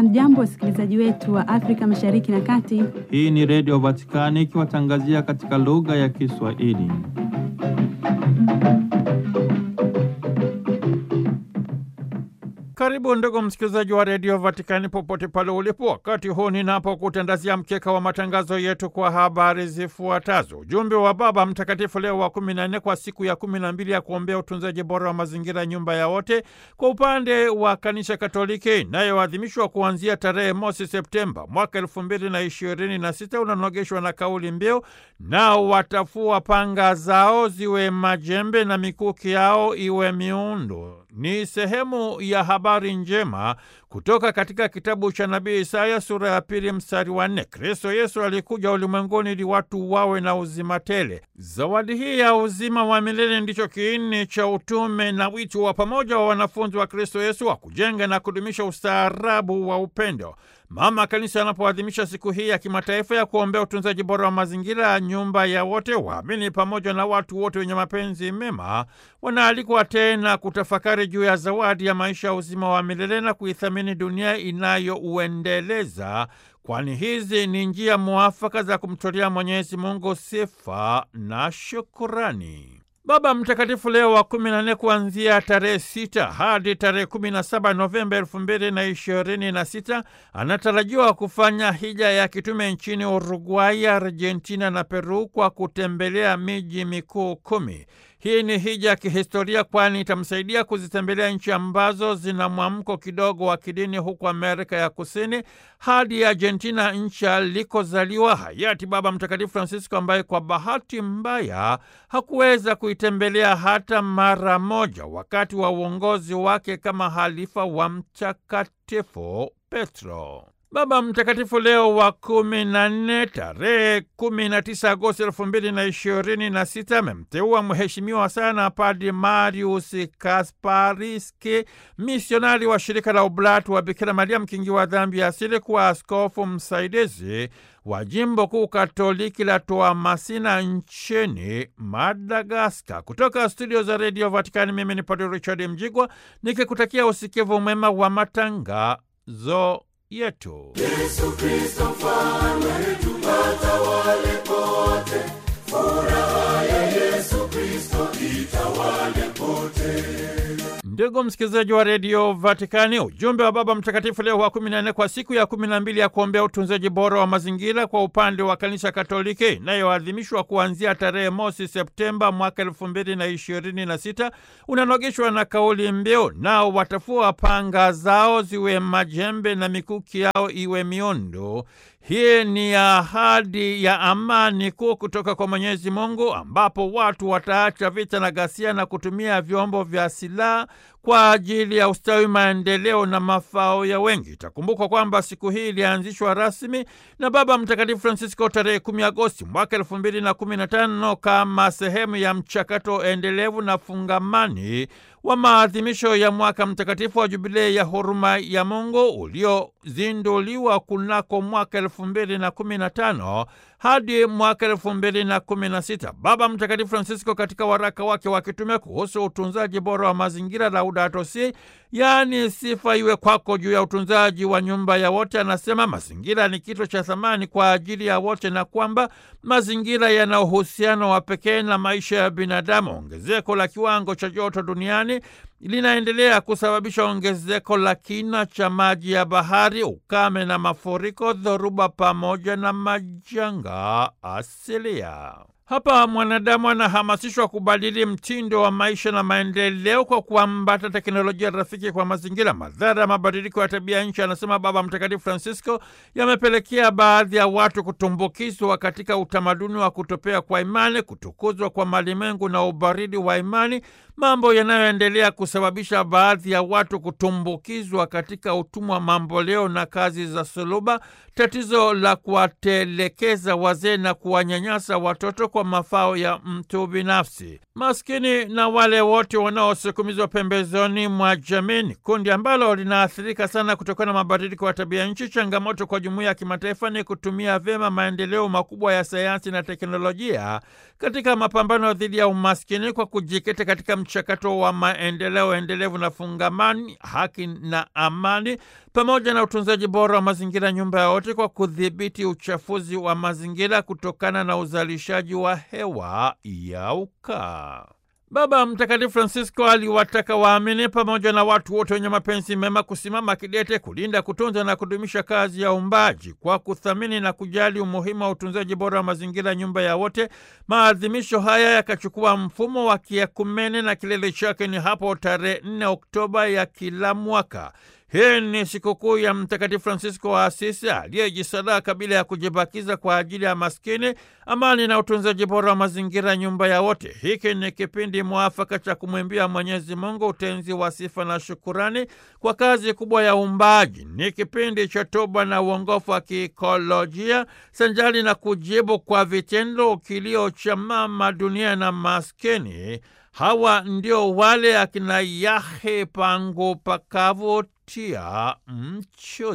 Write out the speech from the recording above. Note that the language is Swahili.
Hamjambo, wasikilizaji wetu wa Afrika Mashariki na Kati. Hii ni Redio Vatikani ikiwatangazia katika lugha ya Kiswahili. Karibu ndugu msikilizaji wa redio Vatikani popote pale ulipo, wakati huu ninapokutandazia mkeka wa matangazo yetu kwa habari zifuatazo. Ujumbe wa Baba Mtakatifu Leo wa kumi na nne kwa siku ya kumi na mbili ya kuombea utunzaji bora wa mazingira, nyumba ya wote, kwa upande wa Kanisa Katoliki inayoadhimishwa kuanzia tarehe mosi Septemba mwaka elfu mbili na ishirini na sita unanogeshwa na kauli mbiu nao watafua panga zao ziwe majembe na mikuki yao iwe miundo. Ni sehemu ya habari njema kutoka katika kitabu cha nabii Isaya sura ya pili mstari wa nne. Kristo Yesu alikuja ulimwenguni ili watu wawe na uzima tele. Zawadi hii ya uzima wa milele ndicho kiini cha utume na wito wa pamoja wa wanafunzi wa Kristo Yesu wa kujenga na kudumisha ustaarabu wa upendo. Mama Kanisa anapoadhimisha siku hii ya kimataifa ya kuombea utunzaji bora wa mazingira ya nyumba ya wote, waamini pamoja na watu wote wenye mapenzi mema wanaalikwa tena kutafakari juu ya zawadi ya maisha ya uzima wa milele na kuithamini dunia inayouendeleza, kwani hizi ni njia mwafaka za kumtolea Mwenyezi Mungu sifa na shukurani. Baba Mtakatifu Leo wa kumi na nne kuanzia tarehe sita hadi tarehe kumi na saba Novemba elfu mbili na ishirini na sita anatarajiwa kufanya hija ya kitume nchini Uruguay, Argentina na Peru kwa kutembelea miji mikuu kumi. Hii ni hija ya kihistoria kwani itamsaidia kuzitembelea nchi ambazo zina mwamko kidogo wa kidini huko Amerika ya Kusini hadi Argentina, nchi alikozaliwa hayati Baba Mtakatifu Francisco, ambaye kwa bahati mbaya hakuweza kuitembelea hata mara moja wakati wa uongozi wake kama halifa wa Mtakatifu Petro. Baba Mtakatifu Leo wa kumi na nne tarehe kumi na tisa Agosti elfu mbili na ishirini na sita amemteua mheshimiwa sana Padri Marius Kaspariski, misionari wa shirika la Ublatu wa Bikira Maria mkingi wa dhambi ya asili, kuwa askofu msaidizi wa jimbo kuu katoliki la Toamasina nchini Madagaskar. Kutoka studio za redio Vatikani, mimi ni Padri Richard Mjigwa nikikutakia usikivu mwema wa matangazo yetu. Yesu Kristo mfalme wetu, atawale pote. Furaha ya Yesu Kristo itawale pote. Ndugu msikilizaji wa redio Vatikani, ujumbe wa Baba Mtakatifu Leo wa kumi na nne kwa siku ya kumi na mbili ya kuombea utunzaji bora wa mazingira kwa upande wa Kanisa Katoliki inayoadhimishwa kuanzia tarehe mosi Septemba mwaka elfu mbili na ishirini na sita unanogeshwa na kauli mbiu nao watafua panga zao ziwe majembe na mikuki yao iwe miundo. Hii ni ahadi ya amani kuu kutoka kwa Mwenyezi Mungu, ambapo watu wataacha vita na ghasia na kutumia vyombo vya silaha kwa ajili ya ustawi, maendeleo na mafao ya wengi. Itakumbukwa kwamba siku hii ilianzishwa rasmi na Baba Mtakatifu Francisco tarehe 10 Agosti mwaka elfu mbili na kumi na tano kama sehemu ya mchakato endelevu na fungamani wa maadhimisho ya mwaka mtakatifu wa Jubilei ya huruma ya Mungu uliozinduliwa kunako mwaka elfu mbili na kumi na tano hadi mwaka elfu mbili na kumi na sita. Baba Mtakatifu Francisco katika waraka wake wa kitume kuhusu utunzaji bora wa mazingira, Laudato Si, yaani sifa iwe kwako juu ya utunzaji wa nyumba ya wote, anasema mazingira ni kitu cha thamani kwa ajili ya wote na kwamba mazingira yana uhusiano wa pekee na maisha ya binadamu. Ongezeko la kiwango cha joto duniani linaendelea kusababisha ongezeko la kina cha maji ya bahari, ukame na mafuriko, dhoruba pamoja na majanga asilia. Hapa mwanadamu anahamasishwa kubadili mtindo wa maisha na maendeleo kwa kuambata teknolojia rafiki kwa mazingira. Madhara ya mabadiliko ya tabia nchi, anasema Baba Mtakatifu Francisco, yamepelekea baadhi ya watu kutumbukizwa katika utamaduni wa kutopea kwa imani, kutukuzwa kwa malimwengu na ubaridi wa imani, mambo yanayoendelea kusababisha baadhi ya watu kutumbukizwa katika utumwa mamboleo na kazi za suluba, tatizo la kuwatelekeza wazee na kuwanyanyasa watoto kwa mafao ya mtu binafsi. Maskini na wale wote wanaosukumizwa pembezoni mwa jamii ni kundi ambalo linaathirika sana kutokana na mabadiliko ya tabia nchi. Changamoto kwa jumuiya ya kimataifa ni kutumia vyema maendeleo makubwa ya sayansi na teknolojia katika mapambano dhidi ya umaskini kwa kujikita katika mchakato wa maendeleo endelevu na fungamani, haki na amani, pamoja na utunzaji bora wa mazingira, nyumba ya wote, kwa kudhibiti uchafuzi wa mazingira kutokana na uzalishaji wa hewa ya ukaa. Baba Mtakatifu Francisco aliwataka waamini pamoja na watu wote wenye mapenzi mema kusimama kidete kulinda, kutunza na kudumisha kazi ya uumbaji kwa kuthamini na kujali umuhimu wa utunzaji bora wa mazingira, nyumba ya wote. Maadhimisho haya yakachukua mfumo wa kiekumene na kilele chake ni hapo tarehe 4 Oktoba ya kila mwaka. Hii ni sikukuu ya Mtakatifu Fransisko wa Asisi aliyejisadaka bila ya kujibakiza kwa ajili ya maskini, amani na utunzaji bora wa mazingira, nyumba ya wote. Hiki ni kipindi mwafaka cha kumwimbia Mwenyezi Mungu utenzi wa sifa na shukurani kwa kazi kubwa ya uumbaji. Ni kipindi cha toba na uongofu wa kiikolojia sanjali na kujibu kwa vitendo kilio cha mama dunia na maskini. Hawa ndio wale akina Yahe pangu pakavu tia mchuzi.